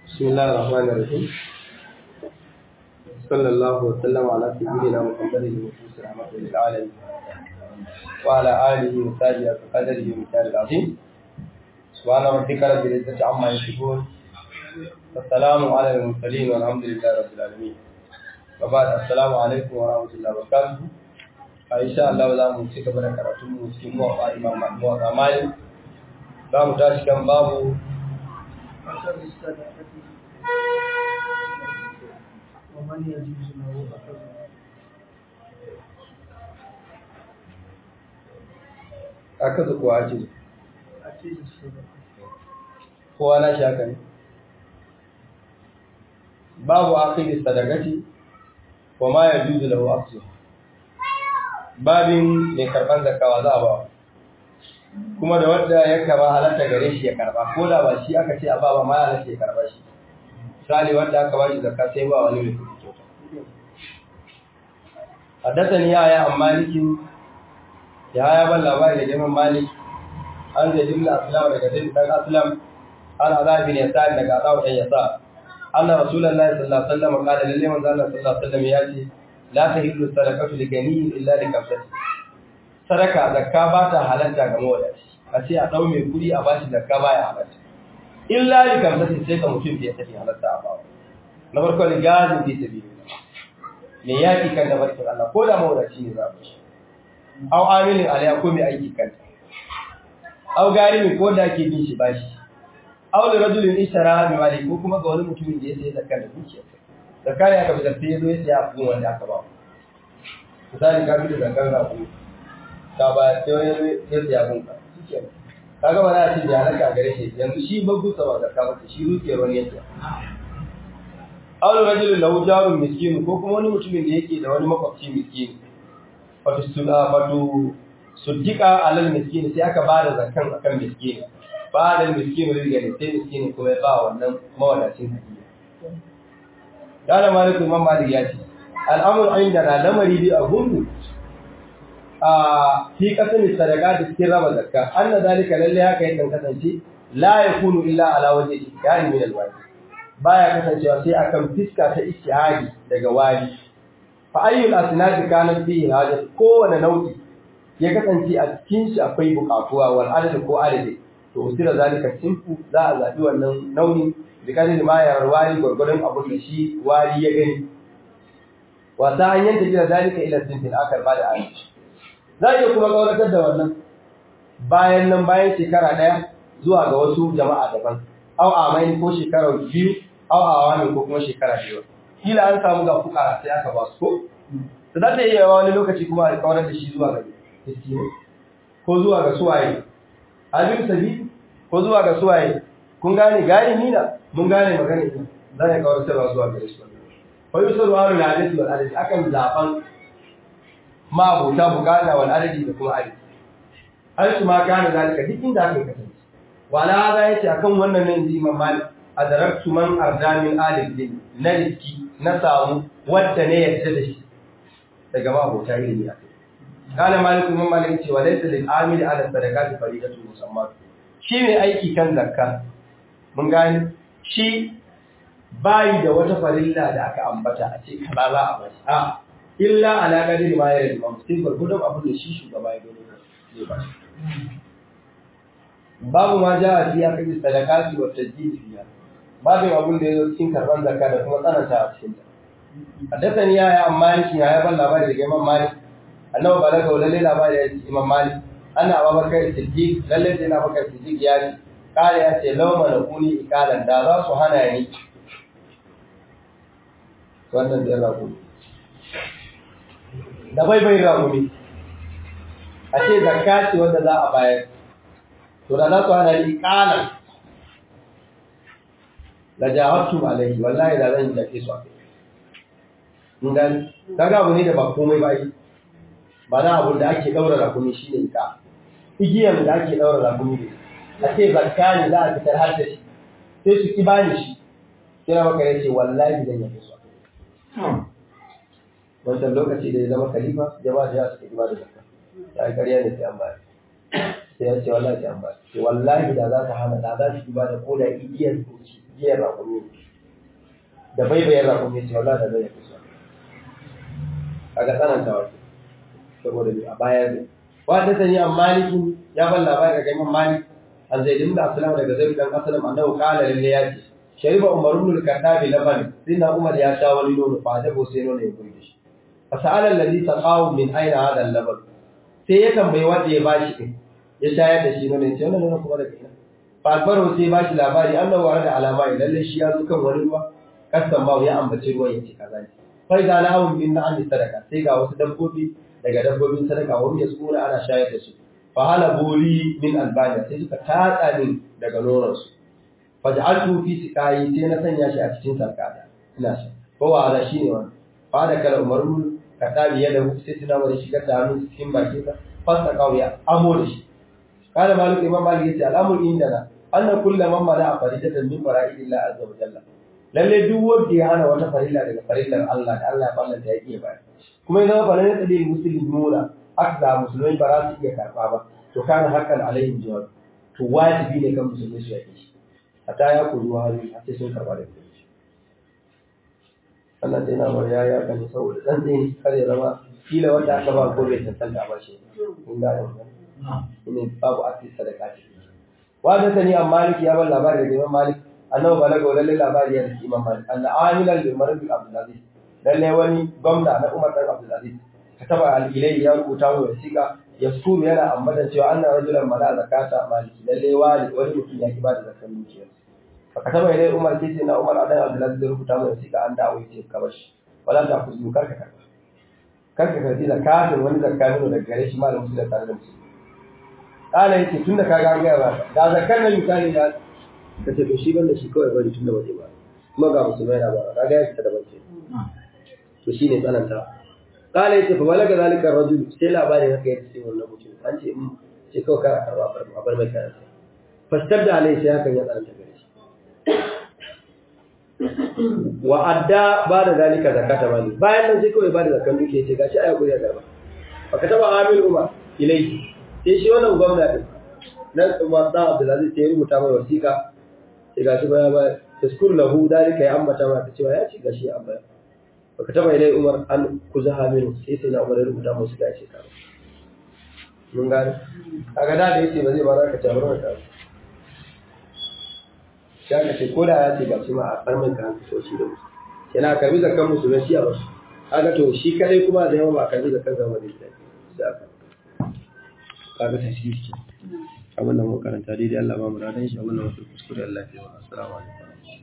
بسم الله الرحمن الرحيم صلى الله وسلم على سيدنا محمد المبعوث رحمة للعالمين وعلى آله وصحبه وقدره ومثال العظيم سبحان ربك رب العزة عما يصفون والسلام على المرسلين والحمد لله رب العالمين وبعد السلام عليكم ورحمة الله وبركاته إن شاء الله za mu ci gaba da karatun mu cikin muwafa imam muwafa malik za mu tashi kan babu ومن يجوز له أخذ aka zuwa ake أكيد الصدقة kowa na shaka ne babu akhiri sadaqati wa ma yajuzu lahu aksu babin mai karban zakawa za a ba kuma da wanda ya kama halatta gare shi ya karba ko da ba shi aka ce a ba ba ma halatta ya karba shi misali wanda aka ba shi zakka sai ba wani mai kuɗi kyauta haddathani ya ya an malikin ya ya ban labari da jamin malik an zai jimla aslam daga zai dan aslam an azabi ne sa daga azabu dan yasa anna rasulullahi sallallahu alaihi wasallam qala lillahi manzo Allah sallallahu alaihi wasallam ya ce la tahillu sadaqatu li ganiyin illa li kamsati sadaka zakka ba ta halatta ga mawadaci a ce a dau mai kudi a bashi zakka baya halatta illa li kamsati sai ka mutum ya tafi halatta a bawa na farko li gazin fi sabilillah me yaki kan da barkin Allah ko da mawadaci ne za shi aw amilin alaya ko mai aiki kanta aw garimin ko da ake bin shi bashi aw da rajulin ishtara bi mali ko kuma ga wani mutumin da ya sai zakka da dukiya zakka ne aka bi zakka ya zo ya siya abin wanda aka ba misali ka bi da zakkar rabu ka ba sai wani ya siya abin ka kaga ba za a ce da halaka gare shi yanzu shi babu sa ba zakka ba shi dukiyar wani yake aw da rajulin lahu jarun miskin ko kuma wani mutumin da yake da wani makwabci miskin wato suna wato suddika alal miskin sai aka ba da zakkan akan miskin ba da miskin rizgani sai miskin kuma ya ba wannan mawadacin hadiya Dala Malik Imam Malik ya ce al'amur inda na lamari bi a gungu a fi kasan sadaka da cikin raba zakka anna zalika lalle haka yakan kasance la yakunu illa ala wajhi istiari min alwajib baya kasancewa sai akan fiska ta istihari daga wali fa ayyul asnad kanat fihi hajat kowane nau'i ya kasance a cikin shi akwai bukatuwa wal adad ko adadi to usira zalika simfu za a zabi wannan nauyin da kadin ma ya wali gurgurun abun da shi wali ya gani wa ta hanyar da jira zalika ila simfin akar ba da ayi za iya kuma kauratar da wannan bayan nan bayan shekara daya zuwa ga wasu jama'a daban au amain ko shekara biyu au awami ko kuma shekara biyu kila an samu ga fukara sai aka ba su ko da za ta iya yawa wani lokaci kuma a kawar da shi zuwa ga miskini ko zuwa ga suwaye abin sabi ko zuwa ga suwaye kun gane gane nina mun gane magana ina za ya kawar da zuwa ga shi ko yi sarwa wani ladati wal adadi akan zaban ma abota bukata wal adadi da kuma adadi an su ma gane zalika duk inda aka kasance wala hada yace akan wannan ne inji imam malik adaraktu man ardamin alif din na riski na samu wadda ne yadda da shi daga mabota ilimi a kai kana maliku imam malik ce wa laysa lil amil ala sadaqati fariidatu musammat shi ne aiki kan zakka mun gani shi bayi da wata farilla da aka ambata a ce kaza za a bashi a illa ala qadir ma yara imam sai gurgudun abin da shi shugaba ya gani zai ba babu ma ja'a fi akadi sadaqati wa tajdid fiha babin abin da ya zo cikin karban zakka da kuma tsananta a cikin ta haddathani ya ya amma yake ya ban labari daga Imam Malik annabi balaga wa lalle labari ya ce Imam Malik ana Abubakar Siddiq lalle sai na Abubakar Siddiq ya ce kare ya ce lauma na kuni ikalan da za su hana ni wannan da rabu da bai bai rabu ne a ce zakka ce wanda za a bayar to da za su hana ni ikalan la jahattum alaihi wallahi da zan jake su akai mun gani kaga abu ne da ba komai ba yi ba na abu da ake daura rakumi shine ka igiyar da ake daura rakumi ne a ce zakka ne za a fitar har da shi sai su ki bani shi sai maka ya ce wallahi zan jake su akai wancan lokaci da ya zama khalifa jama'a da suka ki ba da zakka ya yi ƙarya ne sai an bayar sai ya ce wallahi sai an bayar sai wallahi da za ta hana da za su ki ba da koda igiyar doki giyar rakumi da baibayar rakumi ce wallahi da zai yi kusa kaga tsananta wato saboda a baya ne wa ta sani an malikin ya ban labari daga imam malik an zai dimda aslam daga zai dan aslam annahu qala lalle ya ce shariba umar ibn al-khattab laban sinna umar ya sha wani nono fa da sai nono ya burge shi fa sa'ala alladhi taqaw min aina hada al-laban sai ya tambayi wanda ya bashi din ya shayar da shi nono ya ce wannan nono kuma daga ina fa albaro sai bashi labari annahu warada alama lalle shi ya zo kan wani ruwa kasan ba ya ambaci ruwan ya ce kaza ne fa idza lahum min na'am sadaka sai ga wasu dabbobi daga dabbobin sadaka wani ya tsura ana shayar da su fa hala buri min albaniya sai suka tatsa min daga nononsu fa ja'altu fi siqai sai na sanya shi a cikin sarkada ina shi ko wa ala shine wannan fa da kala umaru ka tabi yadda sai tuna wani shigar da hannu cikin bakin sa fasta kawiya amo da shi kana malik imam malik yace al'amur indana anna kullu man mala faridatan min fara'idillah azza wa jalla lalle duk wanda ya hana wata farilla daga farillar Allah da Allah ya fallanta ya iya bayar kuma idan fa lan yadda muslimin nuna aka musulmai ba za su iya karba ba to kana hakan alaihim jawab to wajibi ne kan musulmai su yake shi hatta ya kuru hali a sai sun karba da kai Allah sai na bar yaya kan saboda dan din kar ya zama kila wanda aka ba gobe ta tanta ba shi in ga yau ne babu ake sadaka ce wa da sani an maliki ya bar labari da Imam Malik annabi balaga lalle labari ya da Imam Malik anna amilan bi marad Abdul Aziz lalle wani gwamna na Umar dan Abdul Aziz kataba al-ilay ya rubuta wa wasiqa yaskuru yana ambata cewa anna rajulan mala zakata maliki lalle wali wani mutum ya kiba da zakar dukiyar fa kataba ilay Umar sai na Umar adan Abdul Aziz rubuta wa wasiqa an dawo yace ka bashi wala ta kuzu karka karka karka karbi zakatin wani zakatin da gare shi malamin musulmi tare da musulmi kala yace tunda ka ga ga ba da zakar nan misali ya kace to shi banda shi kawai bari tunda waje ba kuma ga musulmai na ba kaga ya fita da bace to shine tsananta kala yace fa balaga zalika rajul sai labarin haka yace sai wannan mutum an ce in sai kawai kara karba bar a bar mai kayan fastar da alai sai hakan ya tsananta gare shi wa adda ba da zalika zakata mali bayan nan sai kawai ba da zakan duke yace gashi aya kuriya garba fa kataba amil umar ilayhi sai shi wannan gwamna din nan Umar dan Abdulaziz sai rubuta mai wasiƙa sai gashi baya ba taskur lahu dalika ya ambata mata cewa ya ci gashi an baya baka taba ilai Umar an kuzaha min sai sai na Umar ya rubuta musu gashi ka mun gane kaga da da yace ba zai ba za ka tabar ka ya ka ce koda ya ce gashi ma a farmin ka hanka so shi da musu yana karbi zakan musu na shi a basu kaga to shi kadai kuma da yawa ba karbi zakan zama da shi sai aka kaga tasiri ke abin da mu karanta daidai Allah ba mu radan shi abin da mu kuskure Allah ya yi wa assalamu alaikum